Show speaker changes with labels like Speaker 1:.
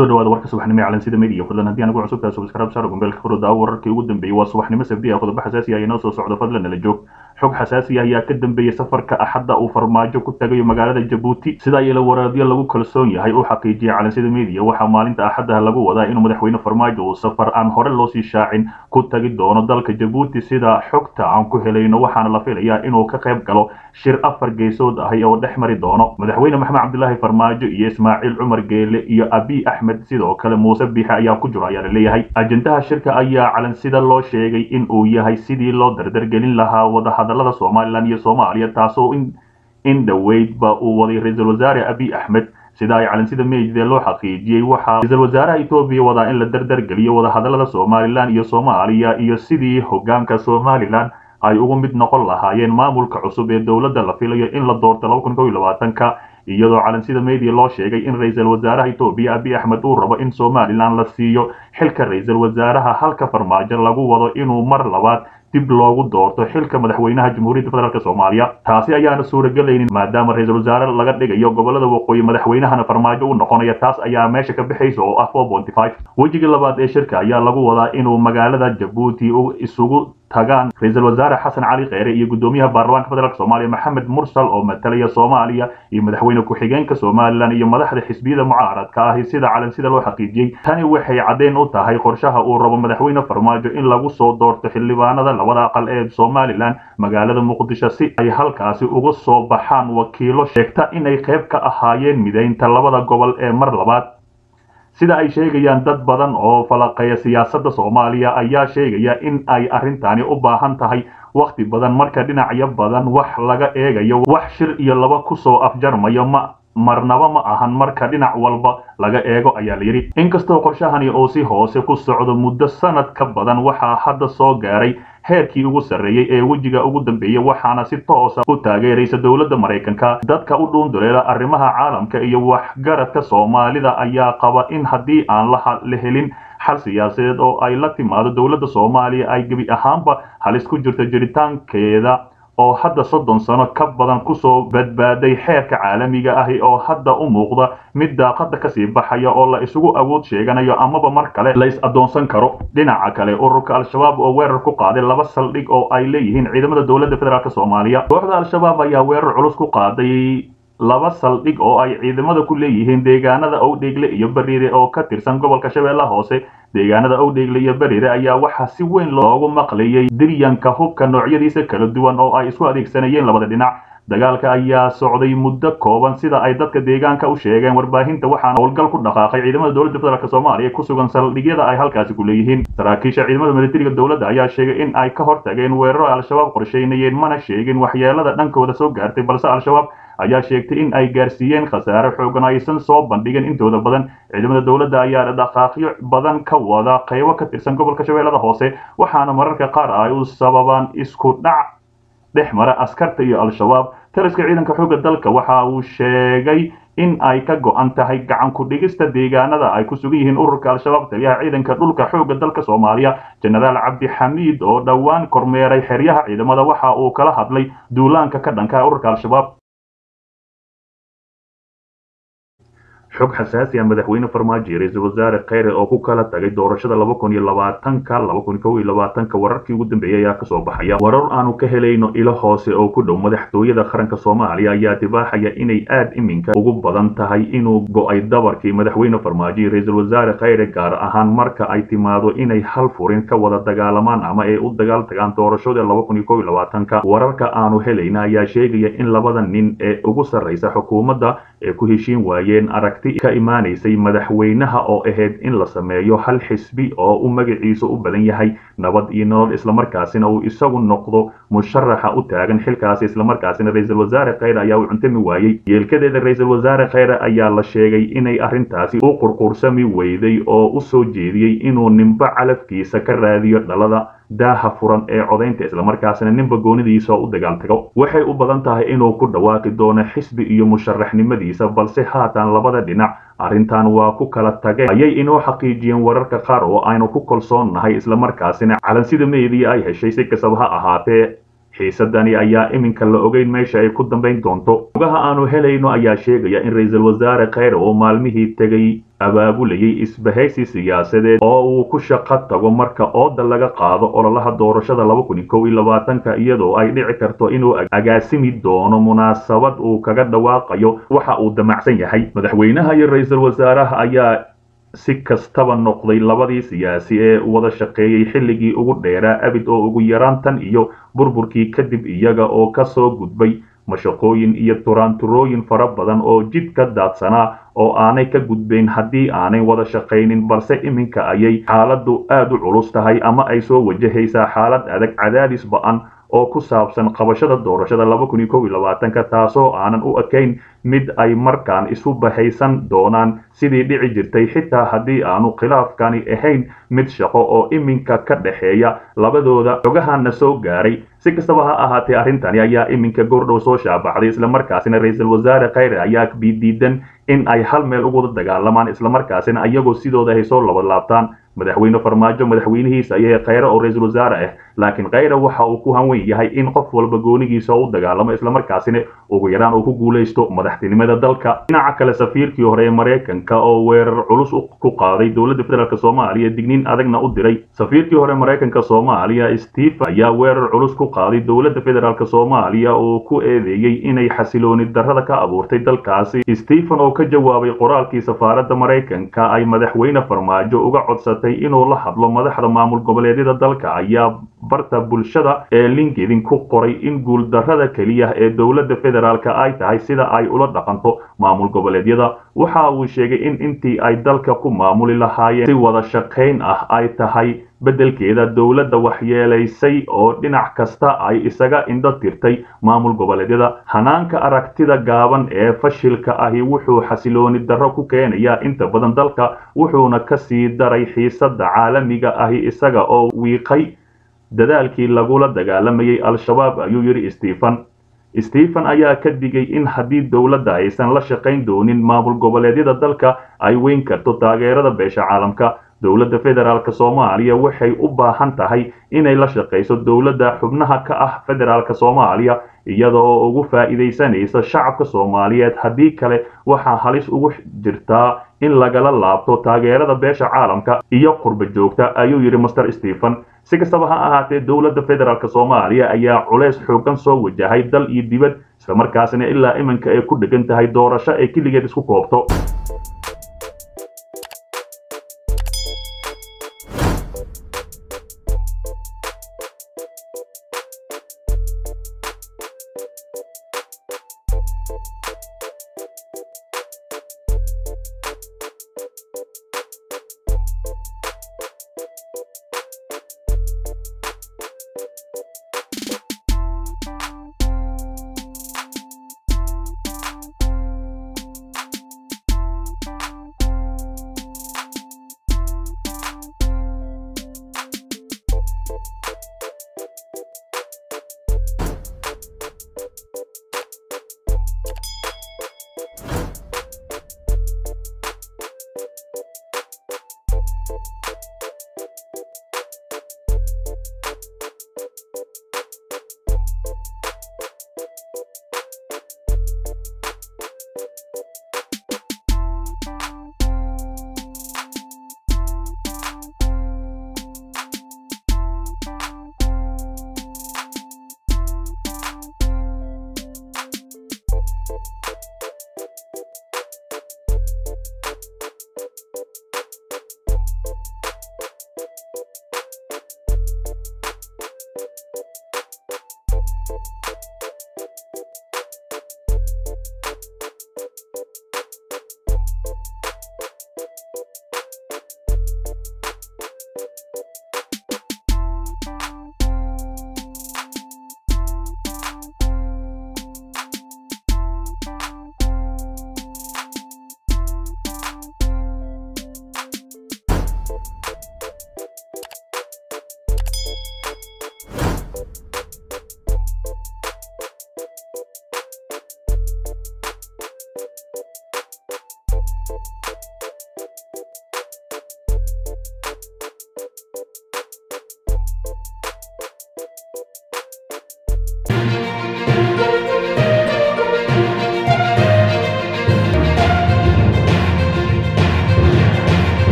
Speaker 1: kusoo dhawaada warka subaxnimo ee calansida media fadlan haddii anagu cusub tahay subscribe saar gombeelka furada wararkii ugu dambeeyey waa subaxnimo sabdi ah qodobo xasaasi ah inoo soo socdo fadlan nala joog xog xasaasi ah ayaa ka dambeeyey safarka axadda uu farmaajo ku tagayo magaalada jabuuti sida iyala waraadyo lagu kalsoon yahay uu xaqiijiyay calansida media waxaa maalinta axaddaha lagu wadaa inuu madaxweyne farmaajo uu safar aan hore loosii shaacin ku tagi doono dalka jabuuti sida xogta aan ku helayno waxaana la filayaa inuu ka qayb galo shir afar geesood ahi oo dhex mari doono madaxweyne maxamed cabdilaahi farmaajo iyo ismaaciil cumar geele iyo abiy axmed sidoo kale muuse biixe ayaa ku jiro ayaa la leeyahay ajendaha shirka ayaa calansida loo sheegay in uu yahay sidii loo dardargelin lahaa wadahadalada somalilan iyo soomaaliya taasoo in dhoweydba uu waday ra-iisul wasaare abiy axmed sida ay calansida meydee loo xaqiijiyey waxaa ra-iisul wasaaraha etoobiya wadaa in la dardargeliyo wadahadalada somalilan iyo soomaaliya iyo sidii hogaanka somalilan ay ugu mid noqon lahaayeen maamulka cusub ee dowladda la filayo in la doorto laba kun kow iyo labaatanka iyadoo calansida media loo sheegay in ra-iisul wasaaraha etoobiya abiy axmed uu rabo in somalilan la siiyo xilka ra-iisul wasaaraha halka farmaajo lagu wado inuu mar labaad dib loogu doorto xilka madaxweynaha jamhuuriyadda federaalk soomaaliya taasi ayaana suuragelaynin maadaama ra-iisul wasaare laga dhigayo gobolada waqooyi madaxweynahana farmaajo u noqonaya taas ayaa meesha ka bixaysa oo ah wejiga labaad ee shirka ayaa lagu wadaa inuu magaalada jabuuti isugu tagaan ra-iisul wasaare xasan cali kheyre iyo guddoomiyaha baarlamaanka federaalk soomaaliya maxamed mursal oo matalaya soomaaliya iyo madaxweyne ku-xigeenka somalilan iyo madaxda xisbiyada mucaaradka ahi sida calansida loo xaqiijiyey tani waxay caddeyn u tahay qorshaha uu rabo madaxweyne farmaajo in lagu soo doorto xildhibaanada labada aqal ee somalilan magaalada muqdisho si ay halkaasi uga soo baxaan wakiilo sheegta inay qayb ka ahaayeen mideynta labada gobol ee mar labaad sida ay sheegayaan dad badan oo falaqeeya siyaasadda soomaaliya ayaa sheegaya in ay arrintani u baahan tahay wakhti badan marka dhinacyo badan wax laga eegayo wax shir iyo laba kusoo afjarmayo ma marnaba ma ahan marka dhinac walba laga eego ayaa la yidhi inkastoo qorshahani oo si hoose ku socdo muddo sanad ka badan waxaa hadda soo gaaray heerkii ugu sarreeyey ee wejiga ugu dambeeyey waxaana si toosa u taageeraysa dowladda maraykanka dadka u dhuunduleela arrimaha caalamka iyo waxgaradka soomaalida ayaa qaba in haddii aan la helin xal siyaasadeed oo ay la timaado dowladda soomaaliya ay gebi ahaanba halis ku jirto jiritaankeeda oo hadda soddon sano ka badan kusoo badbaaday xeerka caalamiga ahi oo hadda u muuqda mid daaqada kasii baxaya oo la isugu awood sheeganayo amaba mar kale la is addoonsan karo dhinaca kale ururka al-shabaab oo weerar ku qaaday laba saldhig oo ay leeyihiin ciidamada dowladda federaalk soomaaliya kooxda al-shabaab ayaa weerar culus ku qaaday laba saldhig oo ay ciidamada ku leeyihiin deegaanada owdheegle iyo bariire oo ka tirsan gobolka shabeellaha hoose deegaanada owdheegle iyo bariire ayaa waxaa si weyn loogu maqlayay diryanka hubka noocyadiisa kala duwan oo ay isku adeegsanayeen labada dhinac dagaalka ayaa socday muddo kooban sida ay dadka deegaanka u sheegeen warbaahinta waxaana howlgal ku dhaqaaqay ciidamada dowladda federaalk soomaaliya ku sugan saldhigyada ay halkaasi ku leeyihiin saraakiisha ciidamada militariga dowladda ayaa sheegay in ay ka hortageen weeraro al-shabaab qorsheynayeen mana sheegin waxyeelada dhankooda soo gaartay balse al-shabaab ayaa sheegtay in ay gaarsiiyeen khasaare xoogan aysan soo bandhigin intooda badan ciidamada dowladda ayaa dhaqaaqyo badan ka wada qaybo ka tirsan gobolka shabeellada hoose waxaana mararka qaar ay u sababaan isku dhac dhex mara askarta iyo al-shabaab taliska ciidanka xoogga dalka waxa uu sheegay in ay ka go-an tahay gacan ku-dhigista deegaanada ay ku sugan yihiin ururka al-shabaab taliyaha ciidanka dhulka xoogga dalka soomaaliya jenaraal cabdixamiid oo dhowaan kormeeray xeryaha ciidamada waxa uu kala hadlay duulaanka ka dhanka ururka al-shabaab xog xasaasi ah madaxweyne farmaajo iyo ra-iisul wasaare kheyre oo ku kala tagay doorashada laba kun iyo labaatanka laba kun kow iyo labaatanka wararkii ugu dambeeyay ayaa kasoo baxaya warar aanu ka helayno ilo hoose oo ku dhow madaxtooyada qaranka soomaaliya ayaa dibaaxaya inay aad iminka ugu badan tahay inuu go-ay dabarkii madaxweyne farmaajo iyo ra-iisul wasaare kheyre gaar ahaan marka ay timaado inay hal furin ka wada dagaalamaan ama ay u dagaal tagaan doorashada laba kun iyo kow iyo labaatanka wararka aanu helayna ayaa sheegaya in labada nin ee ugu sarreysa xukuumadda ee ku heshiin waayeen arag ka imaanaysay madaxweynaha oo ahayd in la sameeyo hal xisbi oo u magaciisu u badan yahay nabad iyo nolol islamarkaasina uu isagu noqdo musharaxa u taagan xilkaasi islamarkaasina ra-iisul wasaare kheyre ayaa u cuntami waayey yeelkadeeda ra-iisul wasaare kheyre ayaa la sheegay inay arrintaasi u qurqursami weyday oo u soo jeediyey inuu nimbo calafkiisa ka raadiyo dhalada daaha furan ee codaynta islamarkaasina ninba goonidiisa u dagaal tago waxay u badan tahay inuu ku dhawaaqi doono xisbi iyo musharaxnimadiisa balse haatan labada dhinac arrintan waa ku kala tageen ayay inoo xaqiijiyeen wararka qaar oo aynu ku kalsoonnahay islamarkaasina calansida meediya ay heshay si kastaba ha ahaatee xiisadani ayaa iminka la ogeyn meesha ay ku dambayn doonto ogaha aanu helayno ayaa sheegaya in ra-iisul wasaare kheyre oo maalmihii tegay abaabulayay isbahaysi siyaasadeed oo uu ku shaqo tago marka ooda laga qaado ololaha doorashada laba kun iyo kow iyo labaatanka iyadoo ay dhici karto inuu agaasimi doono munaasabad uu kaga dhawaaqayo waxa uu damacsan yahay madaxweynaha iyo ra-iisul wasaaraha ayaa si kastaba noqday labadii siyaasi ee wada shaqeeyey xilligii ugu dheeraa abid oo ugu yaraan tan iyo burburkii kadib iyaga oo ka soo gudbay mashaqooyin iyo turaanturooyin fara badan oo jid ka daadsanaa oo aanay ka gudbayn haddii aanay wada shaqaynin balse iminka ayay xaaladdu aad u culus tahay ama ay soo wajahaysaa xaalad adag cadaadis ba-an oo ku saabsan qabashada doorashada laba kun iyo kow iyo labaatanka taasoo aanan u ekayn mid ay markaan isu bahaysan doonaan sidii dhici jirtay xitaa haddii aanu khilaafkani ahayn mid shaqo oo iminka ka dhexeeya labadooda xogahana soo gaaray si kastaba ha ahaatee arrintani ayaa iminka goordhow soo shaabaxday islamarkaasina ra-iisul wasaare kheyre ayaa bidiidan in ay hal meel uguda dagaalamaan islamarkaasina iyagoo sidooda ay soo labalaabtaan madaxweyne farmaajo madaxweynihiisa ayahee kheyre oo ra-iisul wasaare ah laakiin kheyre waxa uu ku hanwen yahay in qof walba goonigiisa u dagaalamo islamarkaasina ugu yaraan uu ku guulaysto madaxtinimada dalka dhinaca kale safiirkii hore ee maraykanka oo weerar culus ku qaaday dowladda federaalk soomaaliya digniin adagna u diray safiirkii hore maraykanka soomaaliya stephen ayaa weerar culus ku qaaday dowladda federaalk soomaaliya oo ku eedeeyey inay xasilooni darrada ka abuurtay dalkaasi stephen oo ka jawaabay qoraalkii safaaradda maraykanka ay madaxweyne farmaajo uga codsatay inuu la hadlo madaxda maamul goboleedyada dalka ayaa barta bulshada ee linkedin ku qoray in guuldarrada keliya ee dowladda federaalk ay tahay sida ay ula dhaqanto maamul goboleedyada waxa uu sheegay in intii ay dalka ku maamuli lahaayeen si wada shaqayn ah ay tahay beddelkeeda dowladda waxyeelaysay oo dhinac kasta ay isaga indho tirtay maamul goboleedyada hanaanka aragtida gaaban ee fashilka ahi wuxuu xasilooni darro ku keenayaa inta badan dalka wuxuuna ka sii daray xiisadda caalamiga ahi isaga oo wiiqay dadaalkii lagula dagaalamayay al-shabaab ayuu yidhi stephen stephen ayaa ka digay in haddii dowladda aysan la shaqayn doonin maamul goboleedyada dalka ay weyn karto taageerada beesha caalamka dowladda federaalk soomaaliya waxay u baahan tahay inay la shaqayso dowladda xubnaha ka ah federaalk soomaaliya iyada oo ugu faa'iidaysanaysa shacabka soomaaliyeed haddii kale waxaa halis ugu jirtaa in lagala laabto taageerada beesha caalamka iyo qurba joogta ayuu yidhi master stephen si kastaba ha ahaatee dowladda federaalk soomaaliya ayaa culays xoogan soo wajahay dal iyo dibad islamarkaasina ilaa iminka ay ku dhegan tahay doorasho ay keligeed isku koobto